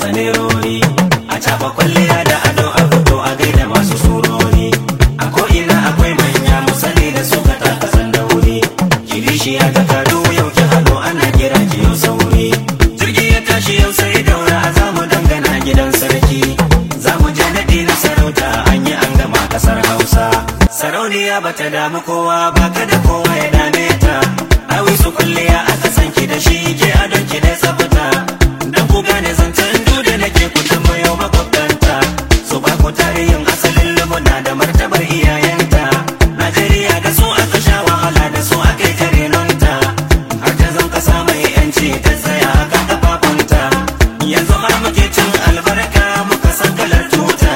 kasa nerori a cafa kwalliya da ado a fito a gaida masu surori a ko'ina akwai manya musali da suka taka sandauri kilishi ya takadu yau ki hado ana kira ki yau sauri jirgi ya tashi yau sai daura a zamu dangana gidan sarki zamu je naɗi na sarauta an yi an gama kasar hausa sarauniya bata damu kowa ba kada kowa ya dame ta awi su kulliya aka san ki da shi ke adon ki da tsafta dan ku gane zancen duda nake ku tambayo makwabtanta su ba ku tarihin asalin lumuna da martabar iyayenta Najeriya da su aka sha wahala da su aka yi karenonta har ta zan kasa mai yanci ta tsaya aka kafafunta yanzu har muke cin albarka muka san kalar tuta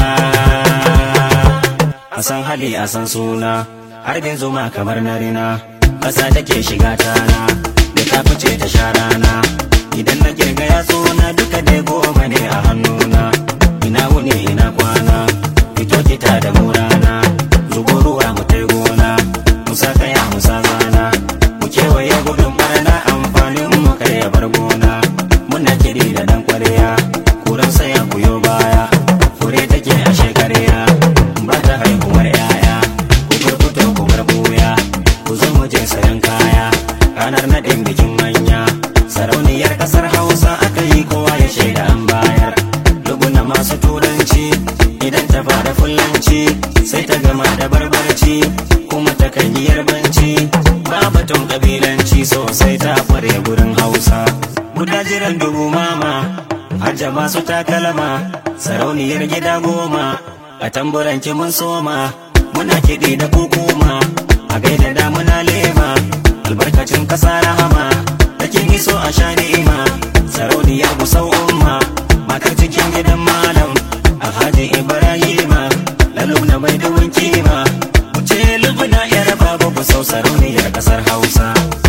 a san hali a san suna harbin zuma kamar na rina ƙasa take shiga tana da ta fice ta sha rana idan na girga ya na duka dai goma ne a hannuna ina wuni ina kwana fito kita da murana zubo ruwa mu tai gona musa kaya musa zana mu kewaye gudun barna amfanin mu kai ya bar gona muna kiri da dan kwarya kuran saya kuyo baya fure take a shekarya ba ta haihuwar yaya ku fito ku bar buya ku zo mu je sayan kaya ranar naɗin bikin manya sarauniyar ƙasar hausa aka yi kowa ya shaida an bayar luguna masu turanci idan ta fara fulanci sai ta gama da barbarci kuma ta kan yi yarbanci ba batun kabilanci sosai ta kware gurin hausa guda jiran dubu mama hajja masu takalma sarauniyar gida goma a tamburanki mun soma muna kiɗi da kukuma a gaida damuna lema albarkacin ƙasa rahama takin iso a sha ni'ima sarauniyar musau umma matar cikin gidan malam alhaji ibrahima laluna mai duwin kima wuce lubuna yar babu kusau sarauniyar ƙasar hausa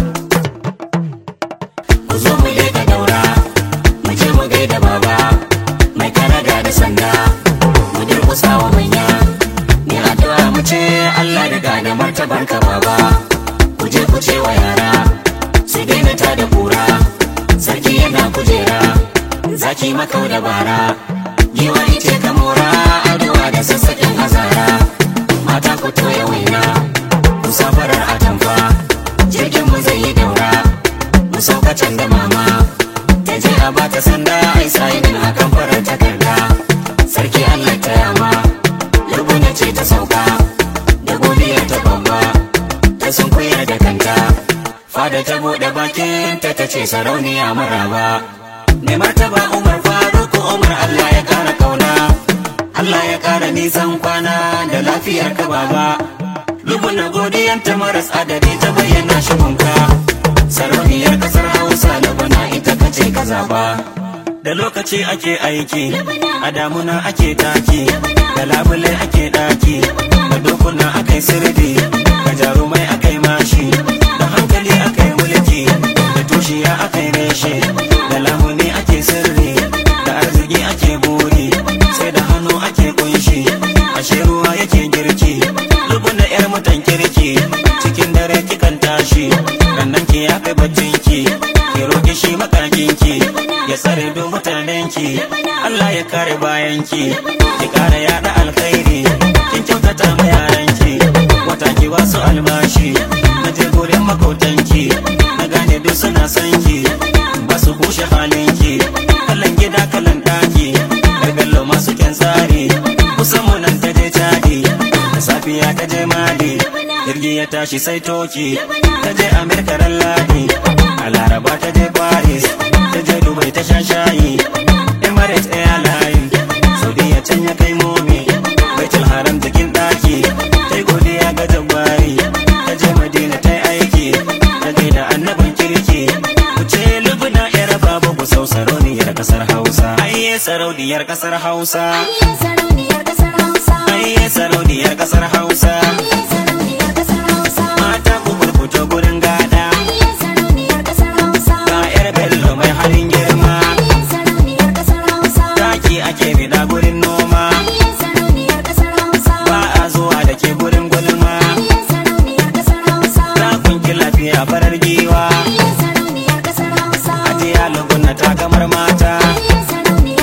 ku zo mu leka daura mu je mu gaida baba mai karaga da sanda mu durkusa wa manya ni addu'a mu ce Allah riga da martabar ka baba ku je ku ce wa yara su daina ta da kura sarki yana kujera zaki makau da bara giwa ice ka mora addu'a da sassaƙin azara mata ku toya waina ku safarar atamfa jirgin mu zai yi daura mu sauka can da mama ta je a bata sanda ai sainin akan farar takarda sarki Allah ta yama lubuna ce ta sauka da godiya ta babba ta sun da kanta fada ta buɗe bakin ta ta ce sarauniya maraba mai martaba umar faruku umar Allah ya kara kauna Allah ya kara nisan kwana da lafiyar ka baba lubuna godiyanta maras adadi ta bayyana shigunka sarauniyar kasar hausa lubuna ita kace ka zaba da lokaci ake aiki a damuna ake taki da labule ake daki da dokuna akai sirdi da jarumai akai mashi da hankali akai mulki da tushiya akai reshe da lamuni ake sirri da arziki ake buri sai da hannu ake kunshi ashe ruwa yake girki lubuna yar mutan kirki cikin dare kikan tashi rannan ki ya kai baccin ki ki roki shi makakin ki ya tsare duk mutanen ki Allah ya kare bayan ki ki kara yada alkhairi kin kyautata ma yaran ki wata ki wasu albashi na je gurin makotan ki na gane duk suna son ki ba su kushe halin ki kallon gida kallon daki gargallo masu kyan tsari kusan mu nan ta je cadi da safiya ta je mali jirgi ya tashi sai toki ta je amerika ran ladi a laraba ta je paris ta je dubai ta sha shayi emirates airline saudiya can ya kai momi baitul haram jikin daki ta yi godiya ga jabari ta je madina ta yi aiki ta gaida annaban kirki ku ce lubuna yar babu ku sau sarauniyar kasar hausa ayye sarauniyar kasar hausa Sarauniyar ƙasar Hausa. ayye sarauniyar kasar hausa Sarauniyar ƙasar Hausa. mata ku burkuto gurin gada Sarauniyar ƙasar Hausa. ga yar bello mai halin girma Sarauniyar ƙasar Hausa. taki ake bida gurin noma Sarauniyar ƙasar Hausa. ba a zuwa da ke gurin gulma Sarauniyar ƙasar Hausa. ta kunki lafiya farar giwa Sarauniyar ƙasar Hausa. ajiya luguna ta kamar mata Sarauniyar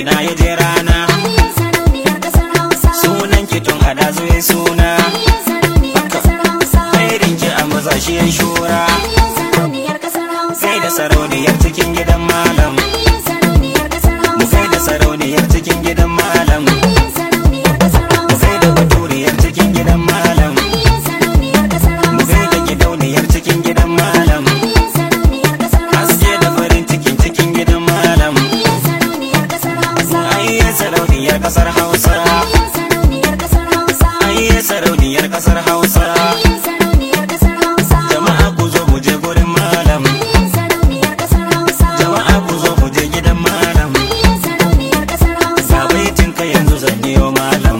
ina ya je rana Ayyar sarauniyar ƙasar Hausa. sunan ki tun a dazu ya suna Ayyar sarauniyar ƙasar Hausa. Khairin ki a maza shi ya shura Ayyar sarauniyar ƙasar Hausa. Kai da sarauniyar cikin gidan malam Ayyar sarauniyar ƙasar Mu Hausa. kai da sarauniyar cikin gidan malam Ayyar sarauniyar ƙasar Mu Hausa. kai da baturiyar cikin gidan malam Ayyar sarauniyar ƙasar Mu Hausa. kai da gidauniyar cikin gidan malam Ayyar sarauniyar ƙasar Hausa. Haske da farin cikin cikin gidan malam Ayyar sarauniyar ƙasar Hausa. Ayye sarauniyar kasar Hausa Ayyar sarauniyar ƙasar Hausa. Ayye sarauniyar kasar Hausa Ayyar sarauniyar ƙasar Hausa. Jama'a ku zo mu je gurin malam Ayyar sarauniyar ƙasar Hausa. Jama'a ku zo mu je gidan malam Ayyar sarauniyar ƙasar Hausa. Ga baitin ka yanzu zan biyo malam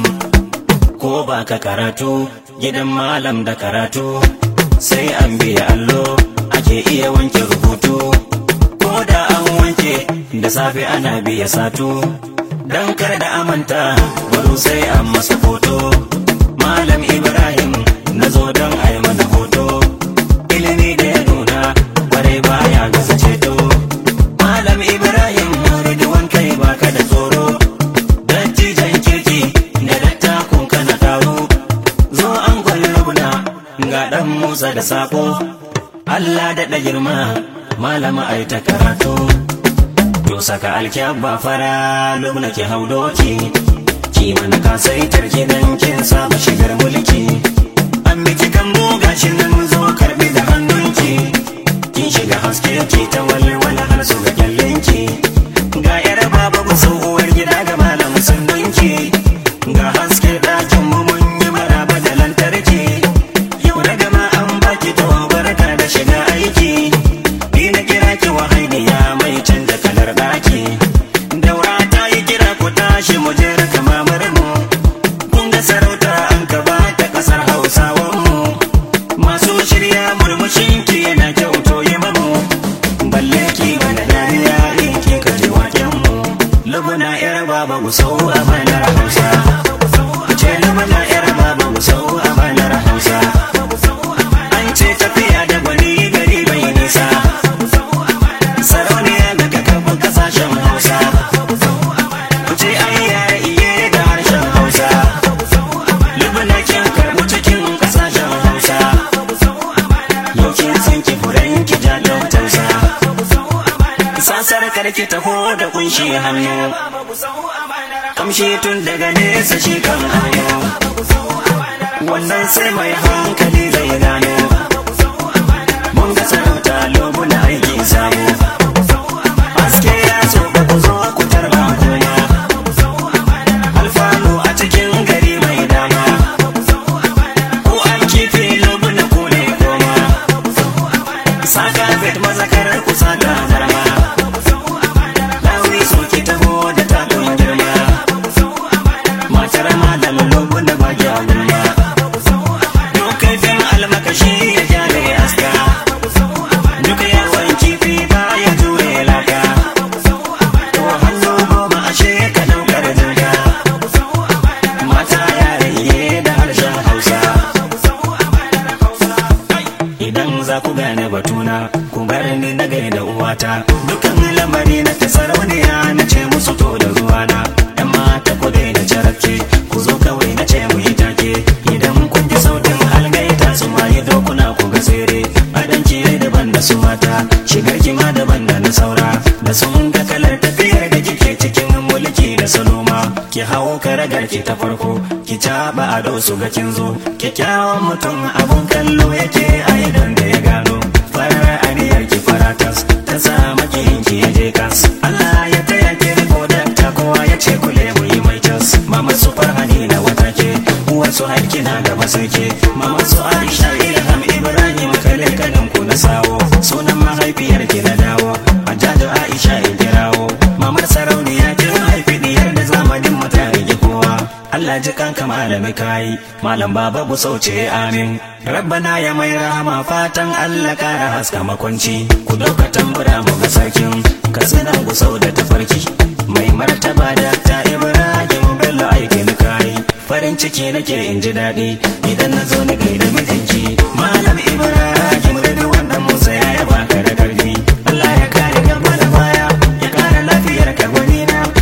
Ko ba ka karatu gidan malam da karatu Sai an biya allo ake iya wanke rubutu Ko da an wanke da safe ana biya satu Dan kar da amanta baro sai an masa foto Malam Ibrahim na zo don a yi mana hoto Ilimi da ya nuna kwarai baya gasa ceto Malam Ibrahim Ridwan kai baka da tsoro Dattijan kirki da dattakun kana taro Zo an gwallabuna ga ɗan Musa da sako Allah daɗa girma malama ai ta karatu To saka alkyabba fara lubna ki hau doki Ki mana kasaitar ki dan kin saba shigar mulki An biki kan gashi nan zo karbi da hannunki Kin shiga haske ki ta walwala har su ga kyallinki Ga yar baba ku uwar gida ga malam sun dinki Ga haske ɗakin mu mun yi maraba da lantarki Yau da gama an baki to barka da shiga aiki Ni na kira ki wahainiya mai canza kalar ɗaki Daura ta yi kira ku tashi mu je raka mamar mu Kun ga sarauta an gaba ta ƙasar Hausawan mu Masu shirya murmushin ki yana kyauto yi mamu Balle ki bana dariya in ki ka ji waken mu Lubuna yar baba gusau a banar Hausa Ce lubuna yar baba gusau a banar Hausa An ce tafiya da gwani gari bai nisa Sarauniya daga kafin kasashen Hausa Ku ce ayya iye da harshen Hausa Lubuna kin karɓi cikin kasashen Hausa Yau kin san ki furen ki ja don tausa Sasar karki taho da kunshi hannu Kamshi tun daga nesa shi kan hanyo Wannan sai mai hankali zai gano Mun ga sarauta lobuna aiki sabo Haske ya so ba ku zo ku tarba kuma Alfanu a cikin gari mai dama Ku an kifi lobuna ku ne koma Saka fet mazakar ku saka zarma Lawi so ki taho da takun girma Matar malam lobuna ba gya gulma Duk kaifin almakashi ya gyare aska Duk yawan kifi ba ya jure laka To hannu goma ashe ka daukar jirga Mata yare da harshen Hausa Idan za ku gane batuna ku bar ni na gaida uwata Dukan lamari na ta sarauniya na ce musu to da ruwana Yan mata ku daina carabke ku zo kawai na ce mu yi take Idan kun ji sautin algaita su ma yi dokuna ku ga tsere Adanki ne daban da su mata shigar ki ma daban da na saura Da sun ga kalar tafiyar da kike cikin mulki da saloma Ki hau karagar ki ta farko ki caɓa ado su ga kin zo Kyakkyawan mutum abun kallo yake a idan da ya gano Farar aniyar ki faratas ta sa makiyin ki ya je kas Allah ya taya ki riko dakta kowa ya ce kule mu yi mai cas Mama su farhani na wata ke uwar su haiki na gaba sai ke Mama su Aisha Ilham Ibrahim kale kanin ku na sawo Sunan mahaifiyar ki na dawo Hajjaju Aisha in kirawo Mamar sarauniya kin haifi diyar da zamanin mu ta rige kowa Allah ji kanka malami kayi malam baba bu sauce amin rabbana ya mai rahama fatan Allah kara haska makwanci ku dauka tambura mu ga sarkin katsinan ku sau da tafarki mai martaba da ta Ibrahim Bello aikin kayi farin ciki nake in ji daɗi idan na zo ni gaida mijinki malam Ibrahim da wannan Musa ya yaba ka da karfi Allah ya kare gaba da baya ya kara lafiyar ka gwani na ya taimaka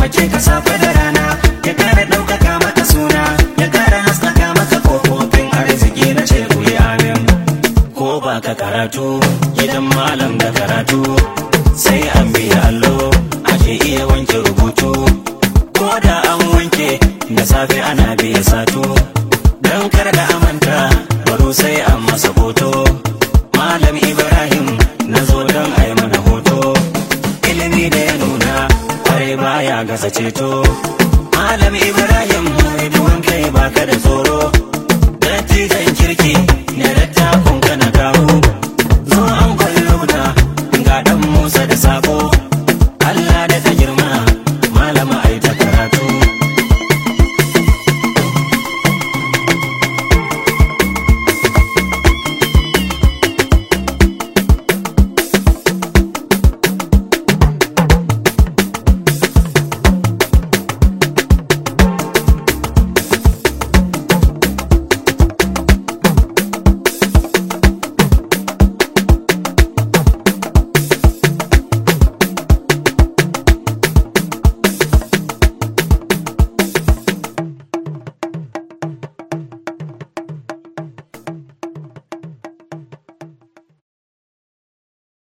taimake ka safe da rana ya kara ɗaukaka maka suna ya kara haskaka maka kofofin arziki na ce ku yi amin ko ba ka karatu gidan malam da karatu sai an biya allo ake iya wanke rubutu ko da an wanke da safe ana biya sato don kar da amanta baro sai an masa hoto malam ibrahim na zo don a yi mana hoto ilimi da ya nuna kwarai baya gasa ceto malam ibrahim duwan kai baka da tsoro dattijan kirki na dattakun kana kawo zo a